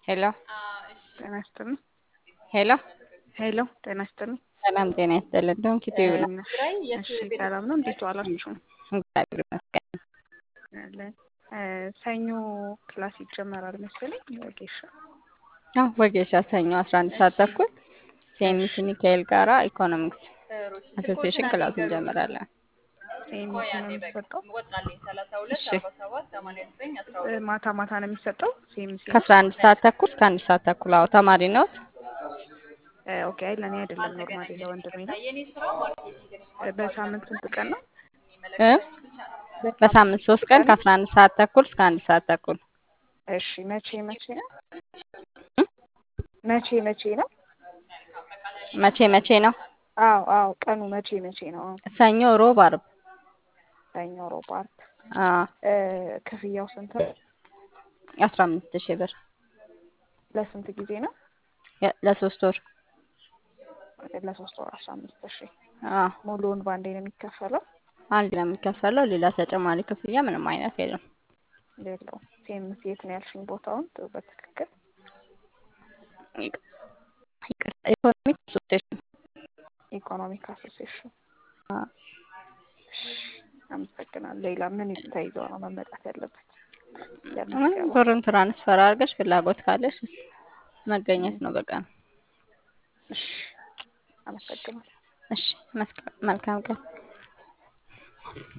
ሄሎ ጤና ይስጥልኝ። ሄሎ ሄሎ ጤና ይስጥልኝ። ሰላም ጤና ይስጥልን። ዶንኪ ቲዩብ ነው። እሺ ሰላም ነው። እንዴት ዋላችሁ? እግዚአብሔር ይመስገን። አለን። ሰኞ ክላስ ይጀመራል መሰለኝ ወጌሻ። አዎ ወጌሻ ሰኞ አስራ አንድ ሰዓት ተኩል ሴሚስ ሚካኤል ጋራ ኢኮኖሚክስ አሶሲዬሽን ክላስ እንጀምራለን። ሴሚስ ነው የሚሰጠው። እሺ ማታ ማታ ነው የሚሰጠው ሴሚስ። ከአስራ አንድ ሰዓት ተኩል እስከ አንድ ሰዓት ተኩል። አዎ ተማሪ ነዎት? ኦኬ። አይ ለእኔ አይደለም ኖርማሊ ለወንድሜ ነው። በሳምንት ስንት ቀን ነው? እ በሳምንት ሶስት ቀን ከአስራ አንድ ሰዓት ተኩል እስከ አንድ ሰዓት ተኩል። እሺ መቼ መቼ ነው? መቼ መቼ ነው? መቼ መቼ ነው? አዎ አዎ ቀኑ መቼ መቼ ነው? ሰኞ፣ ሮብ፣ አርብ። ሰኞ፣ ሮብ፣ አርብ። አዎ ክፍያው ስንት ነው? አስራ አምስት ሺህ ብር ለስንት ጊዜ ነው? የ- ለሶስት ወር። ለሶስት ወር አስራ አምስት ሺህ አዎ ሙሉውን ባንዴ ነው የሚከፈለው? አንድ ነው የሚከፈለው። ሌላ ተጨማሪ ክፍያ ምንም አይነት የለም። የለውም። ሴምስ የት ነው ያልሽኝ ቦታውን በትክክል? ይቅ- ይቅርታ ኢኮኖሚክ አሶሲዬሽን ኢኮኖሚክ አሶሲዬሽን። አዎ። እሺ አመሰግናለሁ። ሌላ ምን ተይዞ ነው መመጣት ያለበት? ምንም ለምዝገባ ብሩን ትራንስፈር አድርገሽ ፍላጎት ካለሽ መገኘት ነው በቃ ነው። እሺ አመሰግናለሁ። እሺ መስከ- መልካም ቀን